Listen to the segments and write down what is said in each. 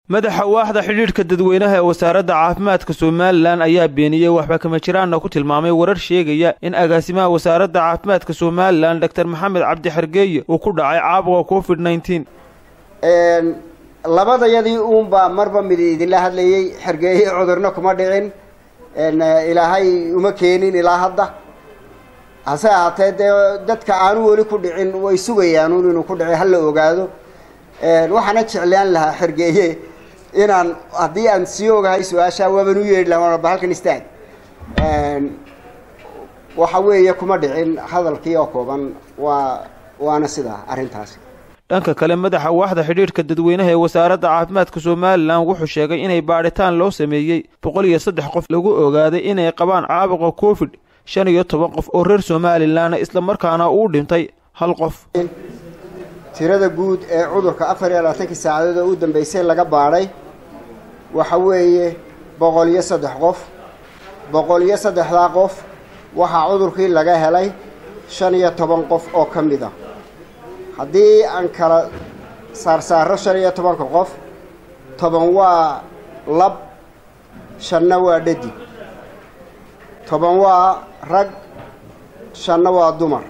madaxa waaxda xidhiidhka dadweynaha ee wasaaradda caafimaadka somalilan ayaa beeniyey waxba kama jiraanna ku tilmaamay warar sheegaya in agaasimaha wasaaradda caafimaadka somalilan doctor maxamed cabdi xergeeye uu ku dhacay caabuqa covid nneteen labadayadii uunbaa marba mid idinla hadlayey xergeeye cudurna kuma dhicin ilaahay uma keenin ilaa hadda hase ahaatee dee dadka aanu weli ku dhicin way sugayaanuun inuu ku dhici hala ogaado waxaana jeclaan lahaa xergeeye inaan haddii aan sii ogahay su-aashaa waaban u yeedhi laha ba halkan istaag waxa weeye kuma dhicin hadalkii oo kooban waa waana sidaa arrintaasi dhanka kale madaxa waaxda xidhiidhka dadweynaha ee wasaaradda caafimaadka somalilan wuxuu sheegay inay baadhitaan loo sameeyey boqol iyo saddex qof lagu ogaaday inay qabaan caabuqa covid shan iyo toban qof oo reer somalilanna islamarkaana uu dhintay hal qof tirada guud ee cudurka afar iyo labaatankii saacadood oo u dambeysay laga baadhay waxa weeye boqol iyo saddex qof boqol iyo saddexdaa qof waxaa cudurkii laga helay shan iyo toban qof oo ka mid a haddii aan kala saarsaaro shan iyo tobanka qof toban waa lab shanna waa dhadig toban waa rag shanna waa dumar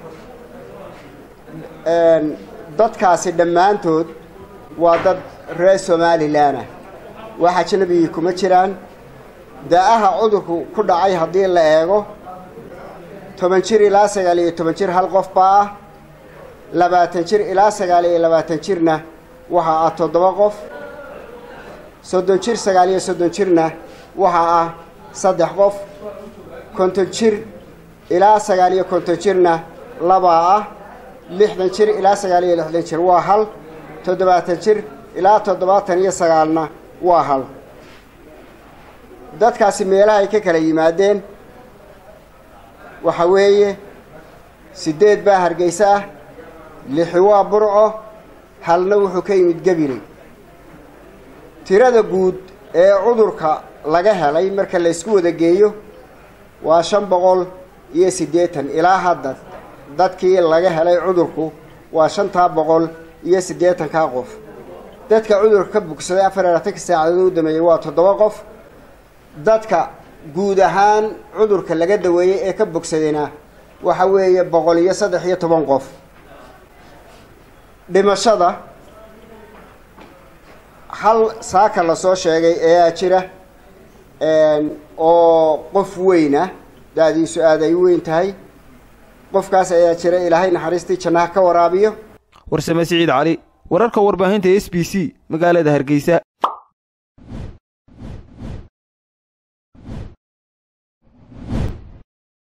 dadkaasi dhammaantood waa dad reer somalilan ah wax ajnabigii kuma jiraan da-aha cudurku ku dhacay haddii la eego toban jir ilaa sagaal iyo toban jir hal qof baa ah labaatan jir ilaa sagaal iyo labaatan jirna waxaa ah toddoba qof soddon jir sagaal iyo soddon jirna waxaa ah saddex qof konton jir ilaa sagaal iyo konton jirna labaa ah lixdan jir ilaa sagaal iyo lixdan jir waa hal toddobaatan jir ilaa toddobaatan iyo sagaalna waa hal dadkaasi meelaha ay ka kala yimaadeen waxa weeye siddeed baa hargeysa ah lixi waa burco halna wuxuu ka yimid gebinay tirada guud ee cudurka laga helay marka la ysku wada geeyo waa shan boqol iyo siddeetan ilaa hadda dadkii laga helay cudurku waa shantaa boqol iyo siddeetankaa qof dadka cudurka ka bogsaday afar iyo labaatanka saacadood u dameeyey waa toddoba qof dadka guud ahaan cudurka laga daweeyey ee ka bogsadayna waxa weeye boqol iyo saddex iyo toban qof dhimashada hal saaka lasoo sheegay ayaa jira oo qof weyna da-diisu aada ay weyn tahay qofkaas ayaa jira ilaahay naxariistii jannaha ka waraabiyo warsame siciid cali wararka warbaahinta s b c magaalada hargeysa